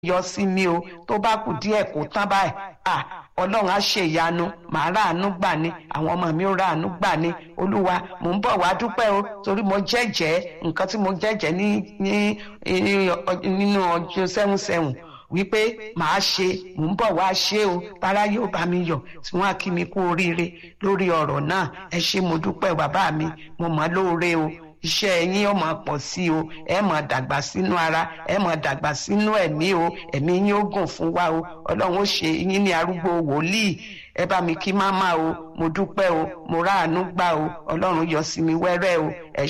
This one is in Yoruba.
yọ sí mi o tó bá kù díẹ̀ kó tán báyìí à ọlọ́run á ṣe ìyanu màá ráàánú gbà ní àwọn ọmọ mi ó ráàánú gbà ní olúwa mò ń bọ̀ wá dúpẹ́ o torí mo jẹ́jẹ́ nǹkan tí mo jẹ́jẹ́ ní ní nínú ọjọ́ sẹ́hùn sẹ́hùn wípé màá ṣe mò ń bọ̀ wá ṣe o tara yóò bá mi yọ̀ tí wọ́n á kí mi kú oríire lórí ọ̀rọ̀ náà ẹ ṣé mo dúpẹ́ bàbá mi mo mọ̀ lóore o iṣẹ́ yín ó máa pọ̀ sí o ẹ máa dàgbà sínú ara ẹ máa dàgbà sínú ẹ̀mí o ẹ̀mí yín ó gùn fún wa o ọlọ́run ó ṣe yín ní arúgbó wòlíì ẹ bá mi kí máma o mo dúpẹ́ o mo ráàánú gbà o ọlọ́run yọ sí mi wẹ́rẹ́ o ẹ